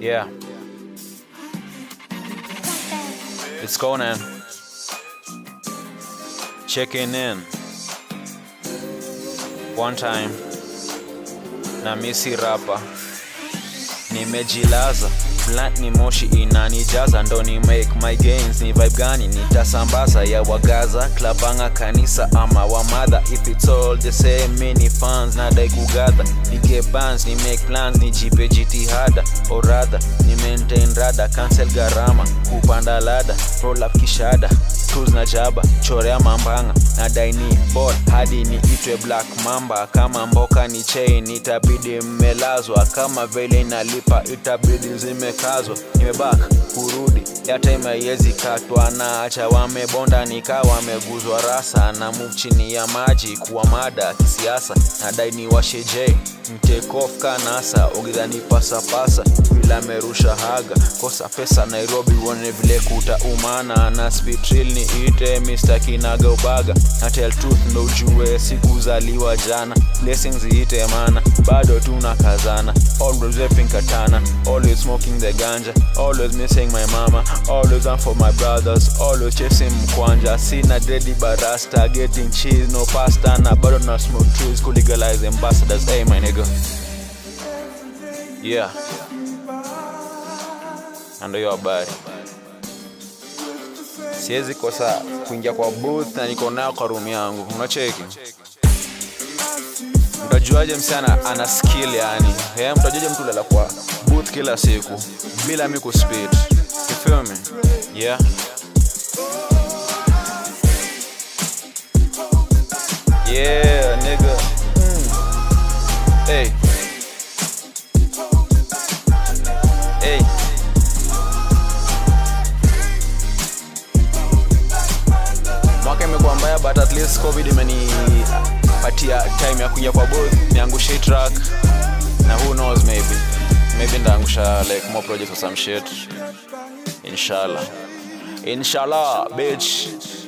Yeah. It's Conan. Checking in. One time. Na misi rapa. Nimejilaza. Blunt ni moshi inanijaza ndo ni make my gains ni vibe gani nitasambaza ya wagaza klabanga kanisa ama wamadha if it's all the same mini fans nadai kugadha nige bands ni make plans nijipe jitihada oradha ni maintain rada cancel gharama kupanda lada roll up kishada cruise na jaba chorea mambanga nadai ni bot hadi ni itwe black mamba kama mboka ni chain itabidi mmelazwa kama vile inalipa itabidi zimekazwa nimebaka kurudi ya time haiwezi katwa na acha wamebonda nika wameguzwa rasa na move chini ya maji kuwa mada kisiasa nadai ni washe j mtekof kanasa ogidhani pasapasa vile amerusha haga kosa pesa nairobi uone vile kuta umana na spitril ni ite mr kinaga ubaga na tell truth ndo ujue sikuzaliwa jana blessings iite mana bado tuna kazana always rapping katana always smoking the ganja always missing my mama always on for my brothers always chasing mkwanja sina dredi barasta getting cheese no pasta na bado na smoke trees kulegalize ambassadors hey my nigga yeah na ndo hiyo habari siwezi kosa kuingia kwa booth na niko nayo kwa room yangu unacheki mtajuaje msichana ana skill yani yeah, mtajuaje mtu lala kwa booth kila siku bila mi kuspit you feel me yeah yeah nigga mm. hey hey mwaka imekuwa mbaya but at least covid imenipatia time ya kuingia kwa both niangushe hii track na who knows maybe maybe ndaangusha like more projects or some shit inshallah inshallah bitch